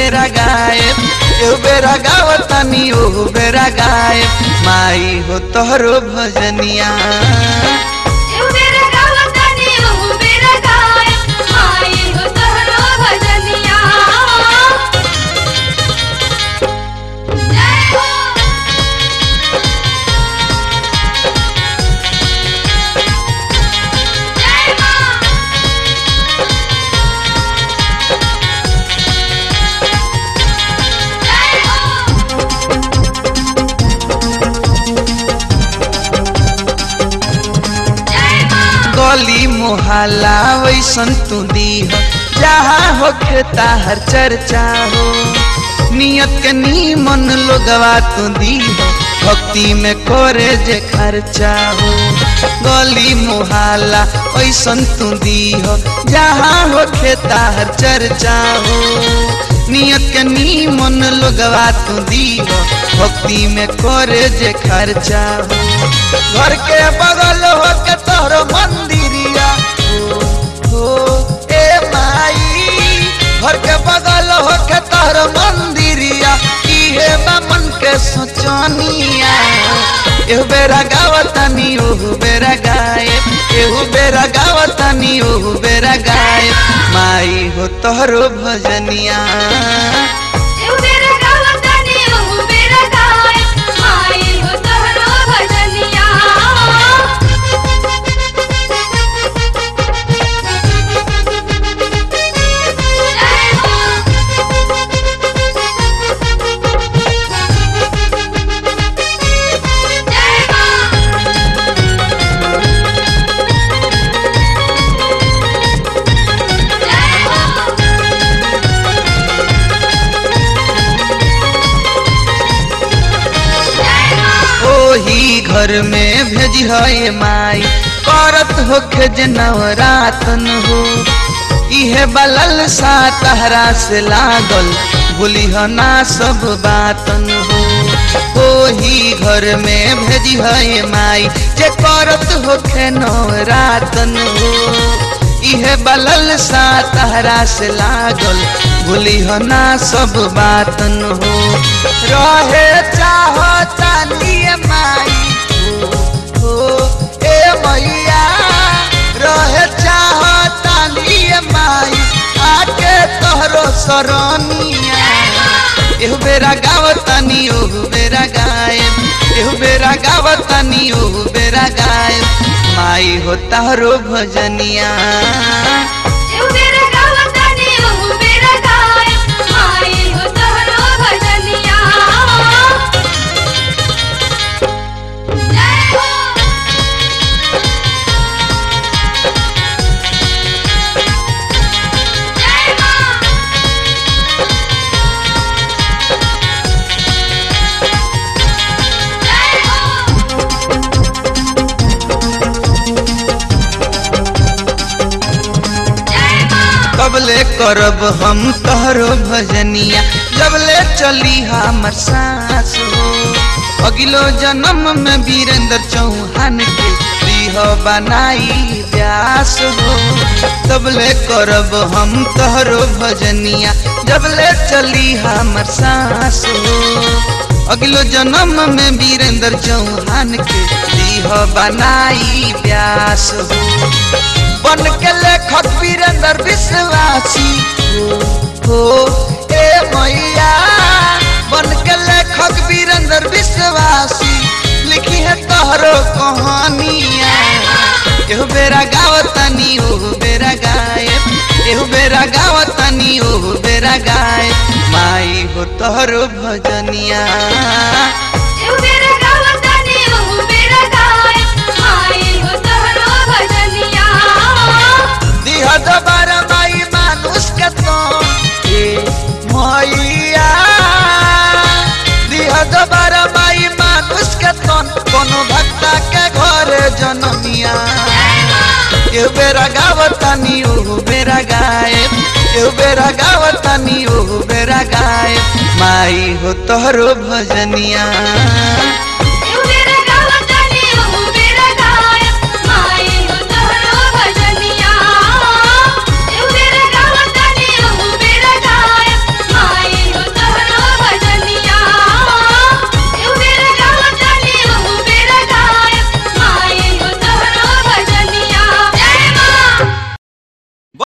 बेरा गायब एहू बेरा गावतानी ओहू बेरा गायब माई हो तोहरो भजनिया एहू बेरा गावतानी ओहू बेरा गायब माई हो तोहरो भजनिया जय हो जय मां जय हो जय मां गली मोहल्ला वैसन तू दीह जहाँ होखे ताहर चर्चा हो नियत के नीमन लोगवा तू दीह भक्ति में करे जे खर्चा हो गली मोहल्ला वैसन तू दीह जहाँ होखे ताहर चर्चा हो नियत के नीमन लोगवा तू दीह भक्ति में करे जे खर्चा हो घर के बगल हो के तोहरो मंदिरिया हो हो ए माई घर के बगल हो के तोहरो मंदिरिया इहे बा मन के सोचनिया एहू बेरा गावतानी ओहू बेरा गायब एहू बेरा गावतानी ओहू बेरा गायब माई हो तोहरो भजनिया एहू बेरा गावतानी ओहू बेरा गायब माई हो तोहरो भजनिया जय हो जय मां जय हो जय मां ओही घर में भेजी है माई करत होखे जे नवरातन हो इहे बलल सा तहरा से लागल भूली ना सब बातन हो ओही घर में भेजी है माई जे करत होखे नवरातन हो इहे बलल सा तहरा से लागल भूली ना सब बातन हो रहे चाहो तानिए माई हो हो ए मैया रहे चाहो तानिए माई आके तोहरो सरनिया एहू बेरा गावतानी ओहू बेरा गायब एहू बेरा गावतानी ओहू बेरा गायब माई हो तारो भजनिया एहू बेरा गावतानी ओहू बेरा गायब माई हो तोहरो भजनिया जय हो जय मां जय हो जय मां कबले करब हम तोहरो भजनिया जबले चली हमर सास हो अगिलो जन्म में वीरेंद्र चौहान के दीह बनाई व्यास हो तबले करब हम तोहरो भजनिया जबले चली हमर सास हो अगलो जन्म में वीरेंद्र चौहान के दीह बनाई व्यास हो बन के लेखक वीरेंद्र विश्वासी हो हो ए मैया बन के लेखक वीरेंद्र विश्वासी लिखी है तोहरो कहानिया एहू बेरा गावतानी ओहू बेरा गायब एहू बेरा गावतानी ओहू बेरा गायब माई हो तोहरो भजनिया एहू बेरा गावतानी ओहू बेरा गायब माई हो तोहरो भजनिया दिह दोबारा माई मानुष के तो ए मैया दिह दोबारा माई मानुष के तो कोनो भक्ता के घरे जनमिया एहू बेरा गावतानी ओहू बेरा गायब एहू बेरा गावतानी ओहू बेरा गायब माई हो तोहरो भजनिया